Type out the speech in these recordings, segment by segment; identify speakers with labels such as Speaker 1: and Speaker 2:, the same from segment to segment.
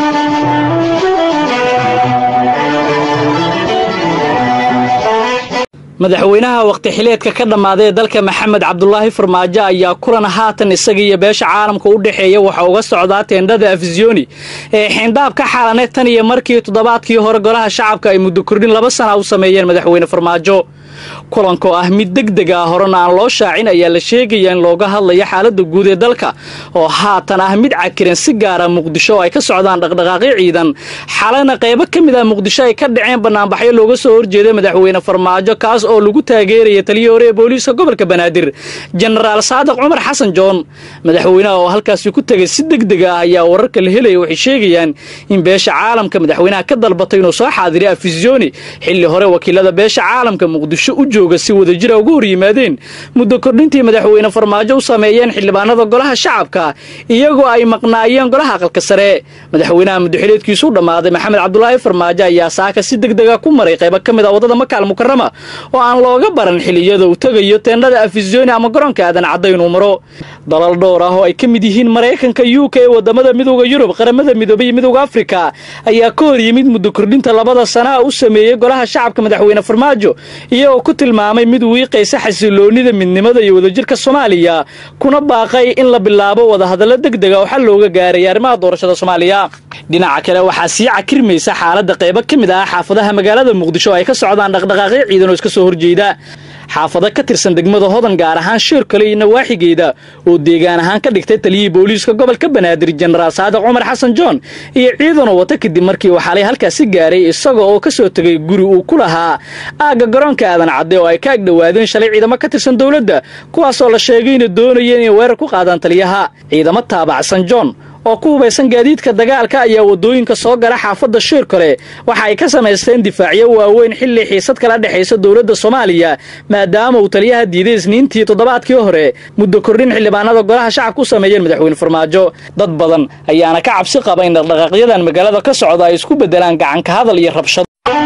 Speaker 1: madaxweynaha waqti xileedka ka dhammaaday ee dalka maxamed cabdulaahi farmaajo ayaa kulan haatan isaga iyo beesha caalamka u dhexeeya waxa uga socdaa teendhada afisiyoni ee xiindhaab ka xaalanay tan iyo markii toddobaadkii hore golaha shacabka ay muddo kordhin laba sana u sameeyeen madaxweyne farmaajo kulankoo ah mid deg deg ah horena aan loo shaacin ayaa la sheegaya in looga hadlayo xaaladda guud ee dalka oo haatan ah mid cakiran si gaara muqdisho oo ay ka socdaan dhaqdhaqaaqyo ciidan xalana qaybo ka mid ah muqdisho ay ka dhaceen banaanbaxyo looga soo horjeeday madaxweyne farmaajo kaas oo lagu taageeraya taliyii hore ee booliiska gobolka banaadir jenaraal saadiq cumar xasan joon madaxweynaha oo halkaasi ku tegay si deg deg ah ayaa wararka la helaya waxay sheegayaan in beesha caalamka madaxweynaha ka dalbatay inuu soo xaadiriy afisiyoni xilli hore wakiilada beesha caalamka muqdisho u jooga si wadajira uga hor yimaadeen muddo kordhintii madaxweyne farmaajo u sameeyeen xildhibaanada golaha shacabka iyagoo ay maqnaayeen golaha aqalka sare madaxweynaha muddoxileedkiisu u dhammaaday maxamed cabdulaahi farmaajo ayaa saaka si deg dega ku maray qaybo ka mid a waddada makaal mukarama oo aan looga baran xiliyada uu tegayo teendhada afisiyoni ama garoonka aadan cadda inuu maro dalal dhowr ah oo ay ka mid yihiin maraykanka u k ee wadamada midooda yurub qaramada midoobay iyo midooda afrika ayaa ka hor yimid muddo kordhinta labada sanaha u sameeyey golaha shacabka madaxweyne farmaajo iyagoo ku tilmaamay mid wiiqaysa xasiloonida midnimada iyo wadajirka soomaaliya kuna baaqay in la bilaabo wadahadallo deg dega oo xal looga gaaray arrimaha doorashada soomaaliya dhinaca kale waxaa sii cakirmaysa xaaladda qaybo ka mid ah xaafadaha magaalada muqdisho oo ay ka socdaan dhaqdhaqaaqyo ciidan oo iska soo horjeeda xaafado ka tirsan degmada hodan gaar ahaan sheer kale iyo nawaaxigeeda oo deegaan ahaan ka dhigtay taliyihii booliiska gobolka banaadir jenaraal saadiq cumar xasan joon iyo ciidanoo wata kadib markii uu xalay halkaasi gaaray isaga oo ka soo tegay guri uu ku lahaa aagga garoonka aadan cadde oo ay ka agdhowaadeen shalay ciidamo ka tirsan dowladda kuwaasoo la sheegay inay doonayeen inay weerar ku qaadaan taliyaha ciidamo taabacsan joon oo ku hubaysan gaadiidka dagaalka ayaa waddooyinka soo gala xaafadda shiir kale waxa ay ka samaysteen difaacyo waaweyn xilli xiisad kala dhexaysa dowladda soomaaliya maadaama uu taliyaha diiday isniintii toddobaadkii hore muddo kordhin xildhibaanada golaha shacabka u sameeyeen madaxweyne farmaajo dad badan ayaana ka cabsi qaba in dhaqdhaqaaqyadan magaalada ka socda ay isku beddelaan gacanka hadal iyo rabshado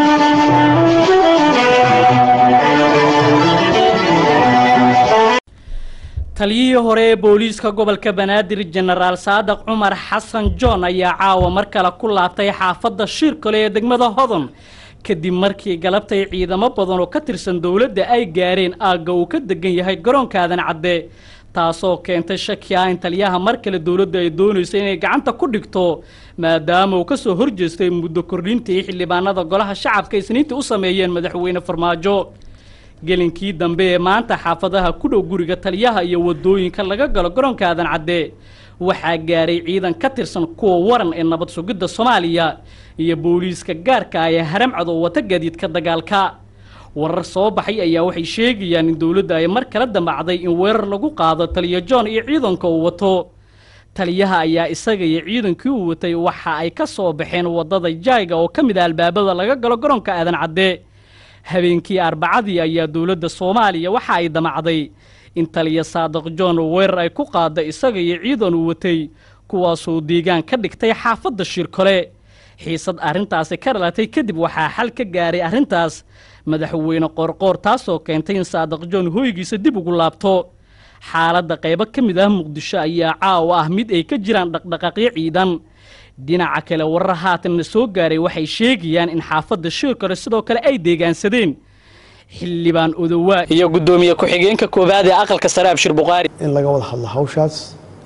Speaker 1: taliyihii hore ee booliiska gobolka banaadir jenaraal saadiq cumar xasan joon ayaa caawa mar kale ku laabtay xaafadda shiirkale ee degmada hodon kadib markii galabtay ciidamo badan oo ka tirsan dowladda ay gaareen aagga uu ka degan yahay garoonka aadan cadde taasoo keentay shaki ah in taliyaha mar kale dowladda ay doonayso inay gacanta ku dhigto maadaama uu ka soo horjeestay muddo kordhintii xildhibaanada golaha shacabka isniintii u sameeyeen madaxweyne farmaajo gelinkii dambe ee maanta xaafadaha ku dhow guriga taliyaha iyo waddooyinka laga galo garoonka aadan cadde waxaa gaaray ciidan ka tirsan kuwa waran ee nabad sugidda soomaaliya iyo booliiska gaarka ah ee haramcad oo wata gaadiidka dagaalka warar soo baxay ayaa waxay sheegayaan in dowladda ay mar kala damacday in weerar lagu qaado taliya john iyo ciidanka uu wato taliyaha ayaa isaga iyo ciidankii uu watay waxa ay ka soo baxeen waddada jayga oo ka mid ah albaabada laga galo garoonka aadan cadde habeenkii arbacadii ayaa dowladda soomaaliya waxa ay damacday in taliya saadiq john weerar ay ku qaada isaga iyo ciidan uu watay kuwaasoo deegaan ka dhigtay xaafadda shirkole xiisad arrintaasi ka dhalatay kadib waxaa xal ka gaaray arrintaas madaxweyne qoorqoor taasoo keentay in saadiq john hoygiisa dib ugu laabto xaaladda qaybo ka mid ah muqdisho ayaa caawa ah mid ay ka jiraan dhaqdhaqaaqyo ciidan dhinaca kale warar haatanna soo gaaray waxay sheegayaan in xaafadda shiirkale sidoo kale ay deegaansadeen xildhibaan odowaa iyo guddoomiye ku-xigeenka koowaad ee aqalka sare abshir bukhaari
Speaker 2: in laga wada hadlo hawshaas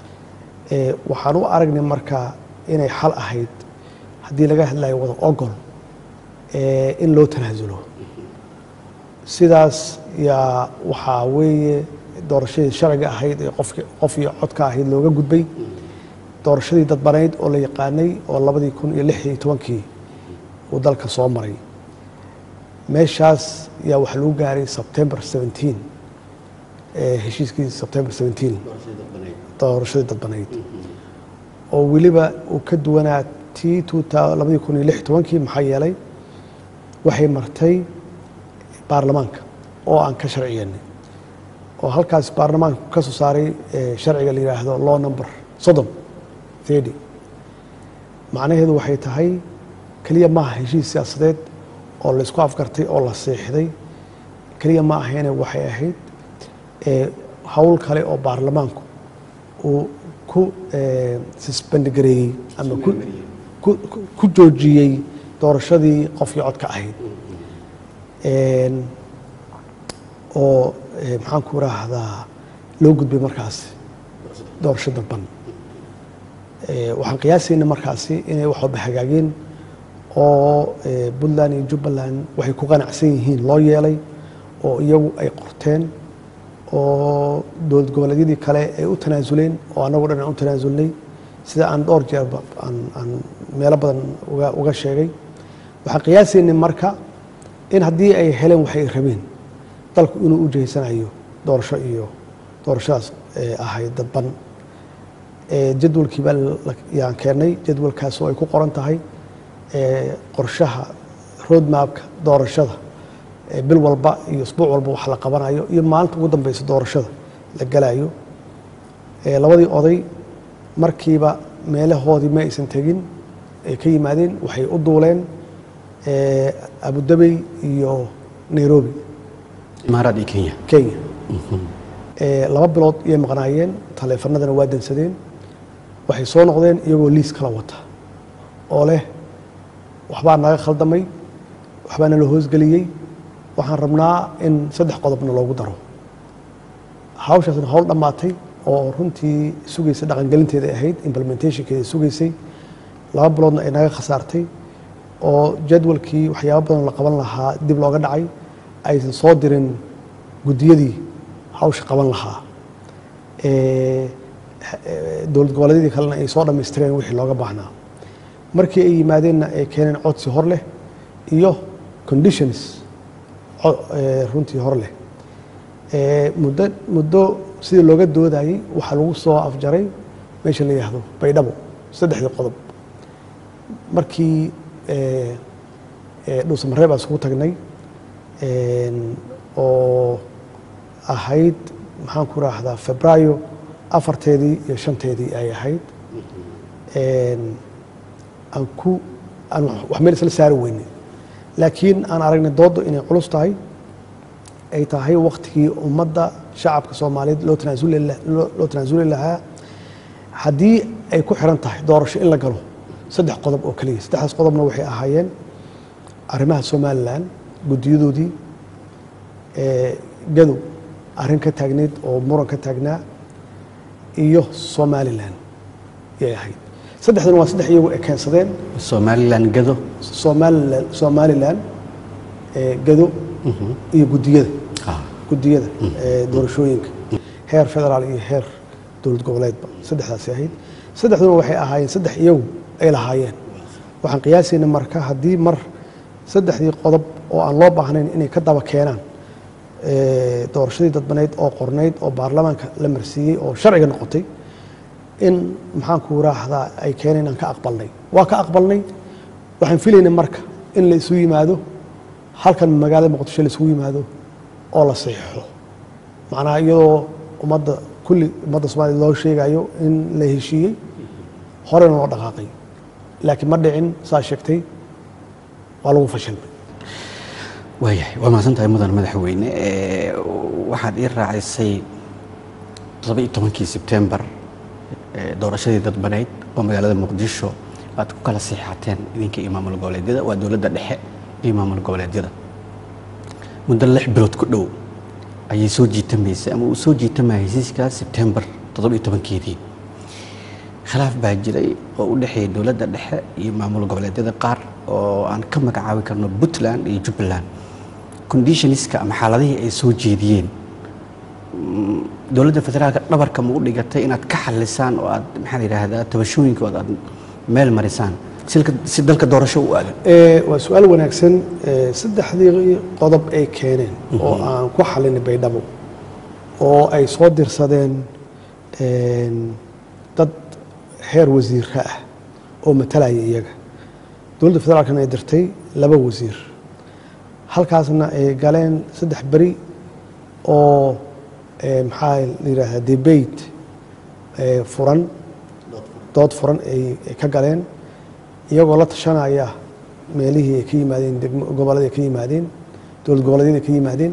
Speaker 2: waxaan u aragnay markaa inay xal ahayd haddii laga hadlayo wada ogol in loo tanaasulo sidaas yaa waxaa weeye doorashadii sharciga ahayd ee qof iyo codka ahayd looga gudbay doorashadii dadbanayd oo la yaqaanay oo labadii kun iyo lix iyo tobankii uu dalka soo maray meeshaas yaa waxaa lagu gaaray sebtember seventeen heshiiskii sebtember seventeen doorashadii dadbanayd oo weliba uu ka duwanaa tii labadii kun iyo lix iyo tobankii maxaa yeelay waxay martay baarlamaanka oo aan ka sharciyeynay oo halkaas baarlamaanka ka soo saaray sharciga la yidhaahdo law number soddon thirty macnaheedu waxay tahay keliya maaha heshiis siyaasadeed oo la isku afgartay oo la seexday keliya ma ahayne waxay ahayd howl kale oo baarlamaanku uu ku sisbandigareeyey ama ku ku- ku- ku joojiyey doorashadii qofkii codka ahayd Een, oo eh, maxaan ku raahdaa loo gudbay markaasi doorasho damban Eh, waxaan qiyaasayna markaasi inay wax walba hagaageen oo eh, puntland iyo jubbaland waxay ku qanacsan yihiin loo yeelay oo iyagu ay qorteen oo dowlad goboleedyadii kale ay u tanaasuleen oo annagu dhan aan u tanaasulnay sida aan dhowr jeerba aan aan meelo badan uga uga sheegay waxaan qiyaasaynay marka in haddii ay heleen waxay rabeen dalku inuu u jeysanayo doorasho iyo doorashadaas eh, ahayd dadban Eh, jadwalkii baa la- yaan keennay jadwalkaas oo ay ku qoran tahay eh, qorshaha roadmapka doorashada eh, bil walba iyo isbuuc walba wax la qabanayo iyo maalinta ugu dambeysa doorashada la galayo Eh, labadii oday markiiba meelahoodii ma aysan tegin ay ka yimaadeen waxay u duuleen eh, abudabey iyo nairobi
Speaker 3: imaaraad iyo kenya
Speaker 2: kenya Eh, laba bilood iyay maqnaayeen taleefanadana waa dansadeen waxay soo noqdeen iyagoo liis kala wata oo leh waxbaa naga khaldamay waxbaa nala hoosgeliyey waxaan rabnaa in saddex qodobna loogu daro hawshaasna hawl dhammaatay oo runtii sugaysa dhaqangelinteeda ahayd implementationkeeda sugaysay laba biloodna ay naga khasaartay oo jadwalkii waxyaabo badan la qaban lahaa dib looga dhacay aysan soo dirin guddiyadii hawsha qaban lahaa Eh, eh, dowlad goboleedyadii kalena ay soo dhammaystireen wixii looga baahnaa markii ay yimaadeenna ay keeneen codsi hor leh iyo conditions co- eh, runtii hor leh Eh, muddo muddo sidii looga doodayey waxaa lagu soo afjaray meesha la yidhaahdo baydhabo saddexdii qodob markii eh, eh, dhuusamareeb aan isugu tagnay een, oo ahayd maxaan ku raahdaa febraayo afarteedii iyo shanteedii ay ahayd Een, aan ku aan wax- wax meel isla saari weyne laakiin aan aragnay dooddu inay culus tahay ay tahay waktigii ummadda shacabka soomaaliyeed loo tanaasuli la- loo loo tanaasuli lahaa haddii ay ku xiran tahay doorasho in la galo saddex qodob oo keliya saddexdaas qodobna waxay ahaayeen arrimaha somalilan guddiyadoodii ee, gadow arrin ka taagneyd oo muran ka taagnaa iyo somalilan yay ahayd saddexdan waa saddex iyagu ay keensadeen
Speaker 3: somalilan gado
Speaker 2: somalilan somalilan ee, gado iyo guddiyada
Speaker 3: Ah,
Speaker 2: guddiyada ee, doorashooyinka heer federaal iyo heer dowlad goboleedba saddexdaasi ahayd saddexduna waxay ahaayeen saddex iyagu ay lahaayeen waxaan qiyaasayna marka haddii mar saddexdii qodob oo aan loo baahnayn inay ka daba keenaan ee, doorashadii dadbaneyd oo qornayd oo baarlamaanka la marsiiyey oo sharciga noqotay in maxaan ku raahdaa ay keeneen inaan ka aqbalnay waa ka aqbalnay waxaan filaynay marka in la isu yimaado halkan magaalada muqdisho la isugu yimaado oo la saxiixo macnaha iyadoo ummadda kulli ummadda soomaliya loo sheegayo in la heshiiyey horena loo dhaqaaqay laakiin ma dhicin saa sheegtay waa lagu fashilmay
Speaker 3: waayahay waa mahadsan tahay mudan madaxweyne Eh, waxaad ii raacisay todoba iyo tobankii sebtembar eh, doorashadii dadbaneyd oo magaalada muqdisho aad ku kala siixateen idinka iyo maamul goboleedyada waa dowladda dhexe iyo maamul goboleedyada muddo lix bilood ku dhow ayay soo jiitamaysay ama uu soo jiitamaya hesiiska sebtembar toddoba iyo tobankeedii khilaaf baa jiray oo u dhexeeya dowladda dhexe iyo maamul goboleedyada qaar oo aan ka magacaabi karno puntland iyo jubbaland conditionska ama xaaladihii ay soo jeediyeen mm, dowladda federaalka dhabarka ma u dhigatay inaad ka xalisaan oo aad maxaa la yidhaahdaa tabashooyinkooda aad meel marisaan silka- si dalka doorasho u aadan
Speaker 2: Ee, waa su-aal wanaagsan Ee, saddexdii qodob ay keeneen oo aan ku xalinay baydhabo oo ay soo dirsadeen een, dad heer wasiirka ah oo matalaya iyaga dowladda federaalkana ay dirtay laba wasiir halkaasna ay galeen saddex beri oo ee, maxaa la yidhaahdaa debate ee, furan dood furan ay ay ka galeen iyagoo la tashanaya meelihii ay ka yimaadeen degmo- gobolladii ay ka yimaadeen dowlad goboleedyada ay ka yimaadeen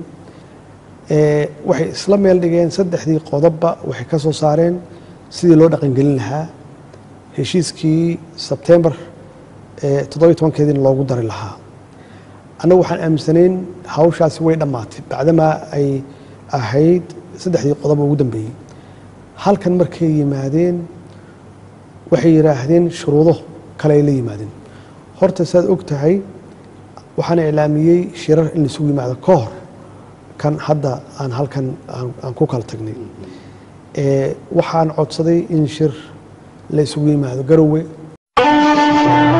Speaker 2: Ee, waxay isla meel dhigeen saddexdii qodobba waxay ka soo saareen sidii loo dhaqangelin lahaa heshiiskii sebtembar toddobiyo tobankeediina loogu dari lahaa annagu waxaan aaminsanayn hawshaasi way dhammaatay bacdamaa ay ahayd saddexdii qodob ugu dambeeyey halkan markay yimaadeen waxay yidhaahdeen shuruudo kale ay la yimaadeen horta saad og tahay waxaan iclaamiyey shirar in laisugu yimaado ka hor kan hadda aan halkan aan ku kala tagnay waxaan codsaday in shir la isugu yimaado garowe